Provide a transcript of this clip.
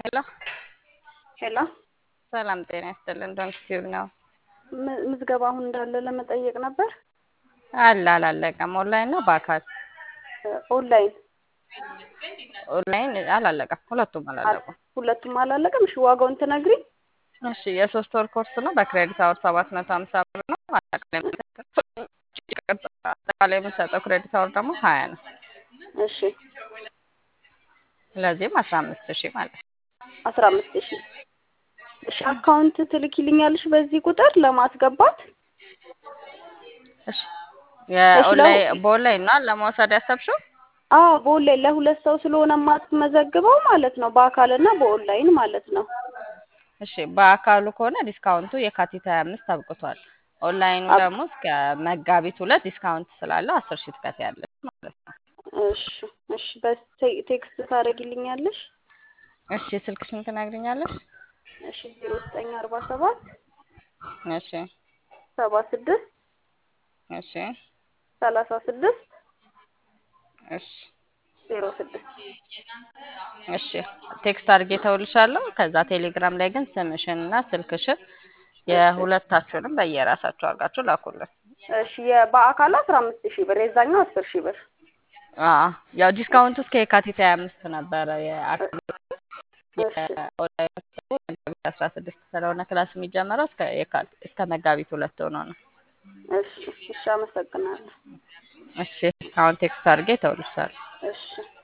ሄሎ ሄሎ ሰላም ጤና ይስጥልን። ዶንት ቲዩብ ነው ም- ምዝገባ አሁን እንዳለ ለመጠየቅ ነበር። አለ አላለቀም። ኦንላይን ነው በአካል እ፣ ኦንላይን ኦንላይን አላለቀም። ሁለቱም አል- አላለቁም። ሁለቱም አላለቀም። እሺ ዋጋውን ትነግሪኝ? እሺ የሶስት ወር ኮርስ ነው። በክሬዲት አወር ሰባት መቶ ሀምሳ ብር ነው። አጠቃላይ አጠቃላይ የምንሰጠው ክሬዲት አወር ደግሞ ሀያ ነው። እሺ ስለዚህም አስራ አምስት ሺህ ማለት ነው። አስራ አምስት ሺህ እሺ አካውንት ትልኪልኛለሽ በዚህ ቁጥር ለማስገባት? እሺ እሺ ለው የኦንላይን በኦንላይን ነው ለመውሰድ ያሰብሽው? አዎ በኦንላይን ለሁለት ሰው ስለሆነ የማስመዘግበው ማለት ነው። በአካልና በኦንላይን ማለት ነው። እሺ በአካሉ ከሆነ ዲስካውንቱ የካቲት ሀያ አምስት አብቅቷል። ኦንላይኑ አብ- ደግሞ እስከ መጋቢት ሁለት ዲስካውንት ስላለው አስር ሺህ ትከፍያለሽ ማለት ነው። እሺ እሺ በቴክስት ታደርጊልኛለሽ? እሺ ስልክሽን ትነግሪኛለሽ? እሺ ዜሮ ዘጠኝ አርባ ሰባት እሺ ሰባ ስድስት እሺ ሰላሳ ስድስት እሺ ዜሮ ስድስት እሺ ቴክስት አድርጌ ተውልሻለሁ። ከዛ ቴሌግራም ላይ ግን ስምሽን እና ስልክሽን እሺ የሁለታችሁንም በየራሳችሁ አድርጋችሁ ላኩልን። እሺ የበአካል አስራ አምስት ሺህ ብር የዛኛው አስር ሺህ ብር አዎ ያው ዲስካውንቱ እስከ የካቲት ሀያ አምስት ነበረ። የአካል እሺ የኦንላይን ደግሞ መጋቢት አስራ ስድስት ስለሆነ ክላስ የሚጀምረው እስከ የካቲት እስከ መጋቢት ሁለት ሆኖ ነው። እሺ እሺ አመሰግናለሁ። እሺ አሁን ቴክስት አድርጌ ተውልሻለሁ። እሺ